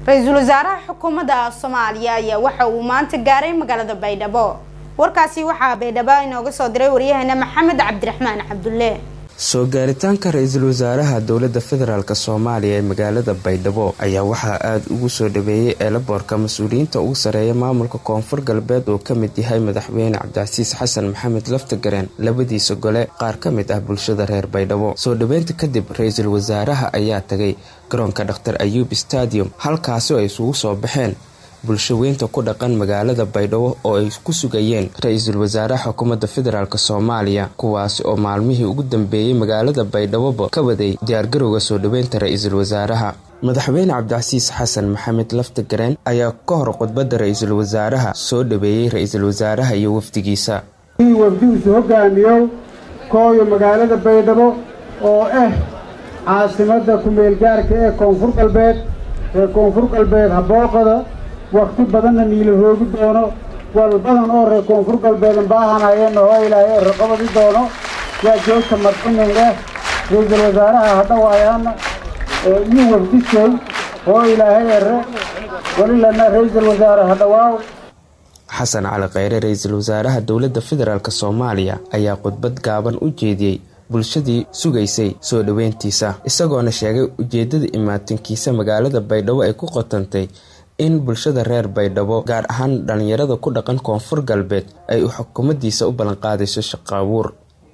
ra-iisul wasaaraha xukuumadda soomaaliya ayaa waxa uu maanta gaaray magaalada baydhabo warkaasi waxaa baydhabo inooga soo diray waryaheena maxamed cabdiraxmaan cabdulle soo gaaritaanka ra-iisul wasaaraha dowladda federaalk soomaaliya ee magaalada baydhabo ayaa waxaa aada ugu soo dhaweeyey eelaboorka mas-uuliyiinta ugu sareeya maamulka koonfur galbeed oo ka mid yahay madaxweyne cabdicasiis xasan maxamed laftagareen labadiisa gole qaar ka mid ah bulshada reer baydhabo soo dhaweynta kadib ra-iisul wasaaraha ayaa tagay garoonka dhaktar ayuub stadium halkaasi ay isugu soo baxeen bulshaweynta ku dhaqan magaalada baydhabo oo ay ku sugayeen ra-iisul wasaaraha xukuumadda federaalk soomaaliya kuwaasi oo maalmihii ugu dambeeyey magaalada baydhaboba ka waday diyaargarowga soo dhaweynta ra-iisul wasaaraha madaxweyne cabdicasiis xasan maxamed laftagareen ayaa ka hor khudbadda ra-iisul wasaaraha soo dhaweeyey ra-iisul wasaaraha iyo wafdigiisa wafdigiisu hogaamiyow kooyo magaalada baydhabo oo ah caasimadda ku-meelgaarka ee koonfur galbeed ee koonfur galbeed habooqada wakti badanna niila hoogi doono wal badan oo reer koonfur galbeedan baahanayeenna oo ilaahay ee raqabadi doono waa joogta marxinin leh ra-iisul wasaaraha hadhawaayaana iyo wafdisay oo ilaahay ere walilana ra-iisul wasaare hadhawaaw xasan cali kheyre ra-iisul wasaaraha dowladda federaalk soomaaliya ayaa khudbad gaaban u jeediyey bulshadii sugaysay soo dhaweyntiisa isagoona sheegay ujeedada imaatinkiisa magaalada baydhabo ay ku qotantay in bulshada reer baydhabo gaar ahaan dhallinyarada ku dhaqan koonfur galbeed ay xukuumaddiisa u ballanqaadayso shaqaabuur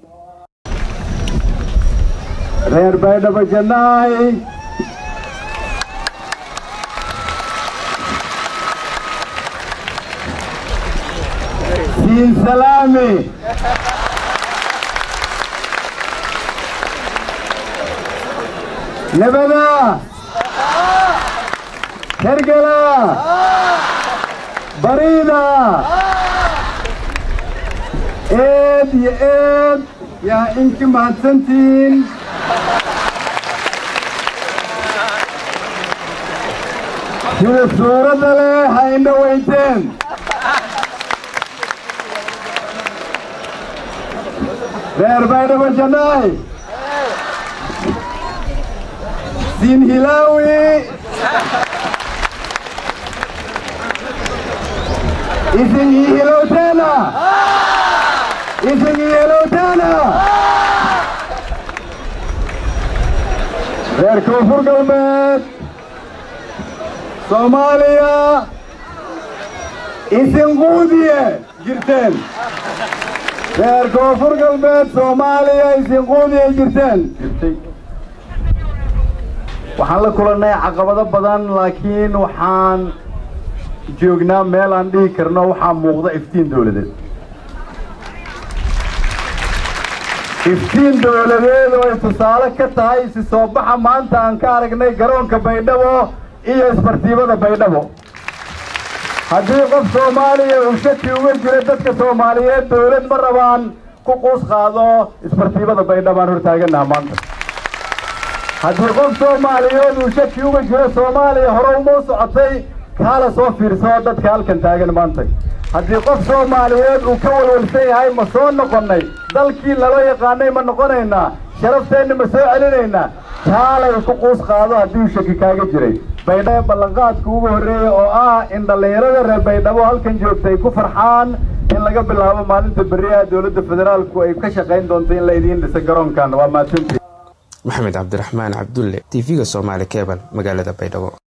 reer baydhabo jannaay siin salaami nabada hergala bariida eed iyo eed yaa inki mahadsantihiin sida suuradda leh ha indha weyteen reer baydhabo jannaay siin hilaawi isin ii hilowteena isin ii hilowteena reer koonfur galbeed soomaaliya isin quudiye jirteen reer koonfur galbeed soomaaliya isin quudiye jirteen waxaan la kulannay caqabado badan laakiin waxaan joognaa meel aan dhihi karno waxaa muuqda iftiin dowladeed iftiin dowladeed oo ay tusaale ka tahay si soo baxa maanta aan ka aragnay garoonka baydhabo iyo isbartiibada baydhabo haddii qof soomaaliya uu shaki uga jira dadka soomaaliyeed dowlad ma rabaan ku quus qaado isbartiibada baydhabo aan hortaaganaha maanta haddii qof soomaaliyeed uu shaki uga jiro soomaaliya hore uma u socotay kaala soo fiirsoo dadka halkan taagan maanta haddii qof soomaaliyeed uu ka walwalsan yahay ma soo noqonnay dalkii lala yaqaanay ma noqonaynaa sharafteenna ma soo celinaynaa kaalay ku quus qaado haddii uu shaki kaaga jiray baydhabo ballanqaadka ugu horreeya oo ah in dhallinyarada reer baydhabo halkan joogtay ku farxaan in laga bilaabo maalinta beriyaha dowladda federaalku ay ka shaqayn doonto in la idiin dhisa garoonkan waa mahadsantii maxamed cabdiraxmaan cabdulle tv-ga soomaali kebal magaalada baydhabo